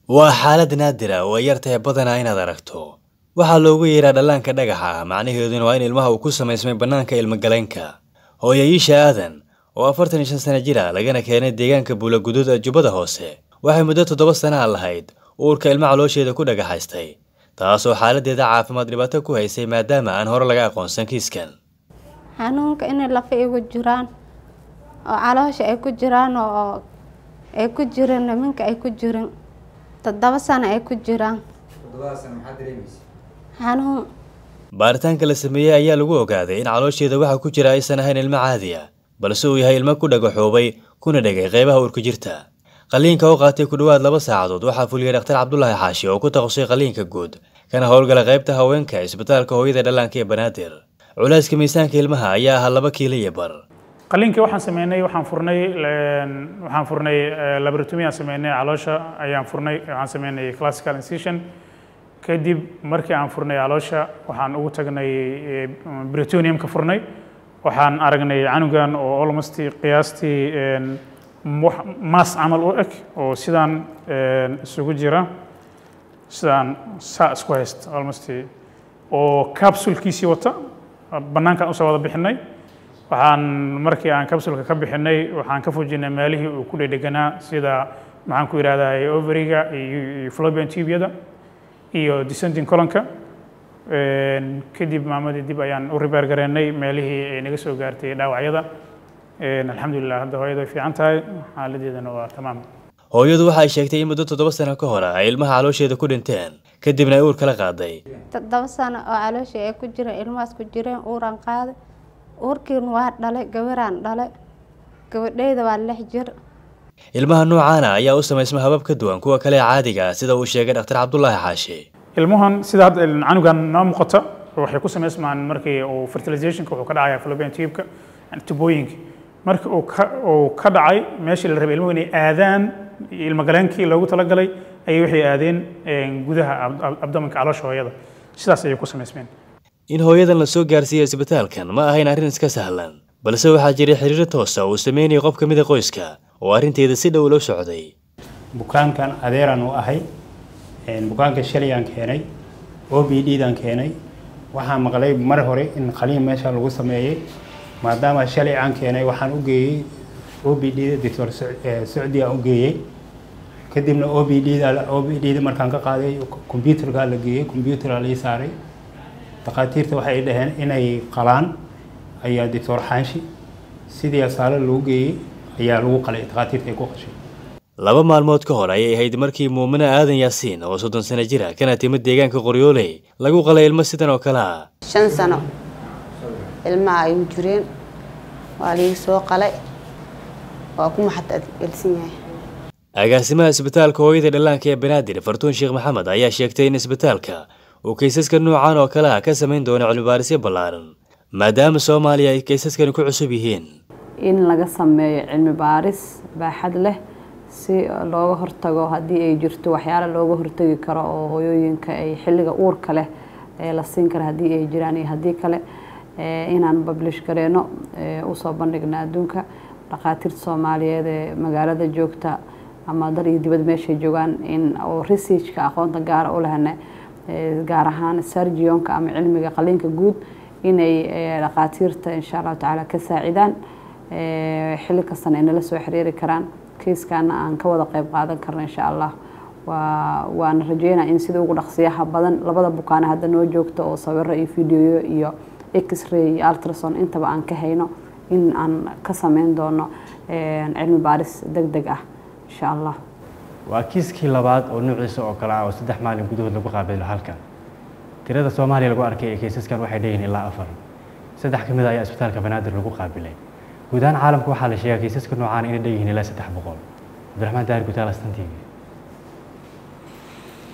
waa xaalad naadira oo ay yartahay badanaa inaad aragto waxaa loogu yeeraa dhallaanka dhagaxa macnaheeduna waa in ilmaha uu ku samaysmay bannaanka ilmagaleenka hooyo iisha aadan oo afartan iyo shan sana jira lagana keenay deegaanka buulaguduud ee jubbada hoose waxay muddo toddoba sanaa lahayd uurka ilma caloosheeda ku dhagaxaystay taasoo xaaladeeda caafimaad dhibaato ku haysay maadaama aan hore laga aqoonsan kiiskan xanuunka inay lafa igu jiraan oo caloosha ay ku jiraan oo ay ku jirin niminka ay ku jirin toddoba sano ay ku jiraan xanuun baaritaanka la sameeyey ayaa lagu ogaaday in caloosheeda waxa ku jira aysan ahayn ilmo caadi ah balse uu yahay ilmo ku dhagaxoobay kuna dhegay qeybaha uurka jirta qaliinka oo qaatay ku dhowaad laba saacadood waxaa fuliyey dhakhtar cabdulaahi xaashi oo ku takhasusay qaliinka guud kana howlgala qaybta haweenka isbitaalka hooyada dhallaanka ee banaadir culayska miisaanka ilmaha ayaa ahaa laba kiilo iyo bar qaliinkii waxaan sameynay waxaan furnay waxaan furnay laboratomy aan sameynay caloosha ayaan furnay waxaan sameynay classical incision kadib markii aan furnay caloosha waxaan ugu tagnay britoniumka furnay waxaan aragnay canugan oo almost qiyaastii maas camal u eg oo sidaan isugu jira sidaan saa isku haysta almost oo capsulkiisii wata bannaankaan usoo wada bixinay waxaan markii aan capsulka ka bixinay waxaan ka fujinay meelihii uu ku dhedheganaa sida maxaan ku yidhahdaa overiga iyo fallopian tubeyada iyo descending colonka kadib maamadii dib ayaan u ribeer gareennay meelihii ay naga soo gaartay dhaawacyada alxamdulilah hadda hooyada way fiican tahay xaaladeedana waa tamaam hooyadu waxay sheegtay in muddo toddoba sano ka hor ay ilmaha caloosheeda ku dhinteen kadibna ay uur kala qaaday toddoba sano oo calooshii ay ku jireen ilmahaas ku jireen uuraan qaaday uurkiin waa dhalay gabaraan dhalay gabadheyda waa lix jir ilmaha noocaana ayaa u samaysma habab ka duwan kuwa kale ee caadiga ah sida uu sheegay dhakhtar cabdulaahi xaashi ilmuhan sida hadda canugan noo muuqata waxay ku samaysmaan markii uu fertilizationka wuxuu ka dhacaya fallopian tubeka tubooyinka markii uu ka uu ka dhacay meeshii la rabay ilmuhu inay aadaan ilmagaleenkii loogu talagalay ayay waxay aadeen gudaha abdominka caloosha hooyada sidaas ayay ku samaysmeen in hooyadan la soo gaarsiiyo isbitaalkan ma ahayn arrin iska sahlan balse waxaa jiray xiriiro toosa uu sameynayay qof ka mid a qoyska oo arrinteeda si dhow loo socday bukaankan adeeraan u ahay bukaanka shalayaan keenay o b d daan keenay waxaan maqlay mar hore in qaliin meesha lagu sameeyey maadaama shalay aan keenay waxaan u geeyey o b d da doctor socdi aan u geeyey kadibna o b d da o b d da markaan ka qaaday computerka la geeyey computerka la ii saaray dhakhaatiirta waxay dhaheen inay qalaan ayaa doctor xaanshi sidii asaalo lagu geeyey ayaa lagu qalay dhakhaatiirta ay ku qashay laba maalmood ka hor ayay ahayd markii muumine aadan yaasiin oo soddon sano jira kana timid deegaanka qoryooley lagu qalay ilmo sidan oo kale ah shan sano ilmaha ay u jireen waa liigi soo qalay waa ku maxad elsan yahay agaasimaha isbitaalka hooyada dhallaanka ee banaadir fartuun sheekh maxamed ayaa sheegtay in isbitaalka uu kaysaska noocan oo kale ah ka samayn doono cilmibaarisyo ballaaran maadaama soomaaliya ay kaysaskani ku cusub yihiin in laga sameeyo cilmi baaris baaxad leh si looga hortago haddii ay jirto waxyaala looga hortagi karo oo hooyooyinka ay xilliga uurka leh la siin kara haddii ay jiraan iyo haddii kale inaan bablish gareeno usoo bandhigna adduunka dhakhaatiirta soomaaliyeed ee magaalada joogta ama dal iyo dibad meeshay joogaan in oo researchka aqoonta gaara u lehna gaar ahaan sargionka ama cilmiga qaliinka guud inay dhakhaatiirta insha allahu tacaala ka saacidaan xilli kastana ay nala soo xiriiri karaan kiiskaana aan ka wada qayb qaadan karno insha allah waa waana rajeynaa in sida ugu dhaqsiyaha badan labada bukaane hadda noo joogto oo sawiro iyo videoyo iyo x-ray iyo ultrason intaba aan ka hayno in aan ka sameyn doono cilmi baaris deg deg ah insha allah waa kiiskii labaad oo nuuciisa oo kale ah oo saddex maalin gudahood lagu qaabilo halkan tirada soomaaliya lagu arkay ee kaysaskan waxay dheeyihin ilaa afar saddex ka mid a ayaa isbitaalka banaadir lagu qaabilay guud ahaan caalamka waxaa la sheegaa kaysaska noocaan inay dheeyihiin ilaa saddex boqol cabdiraxmaan daahir gutaal astan tv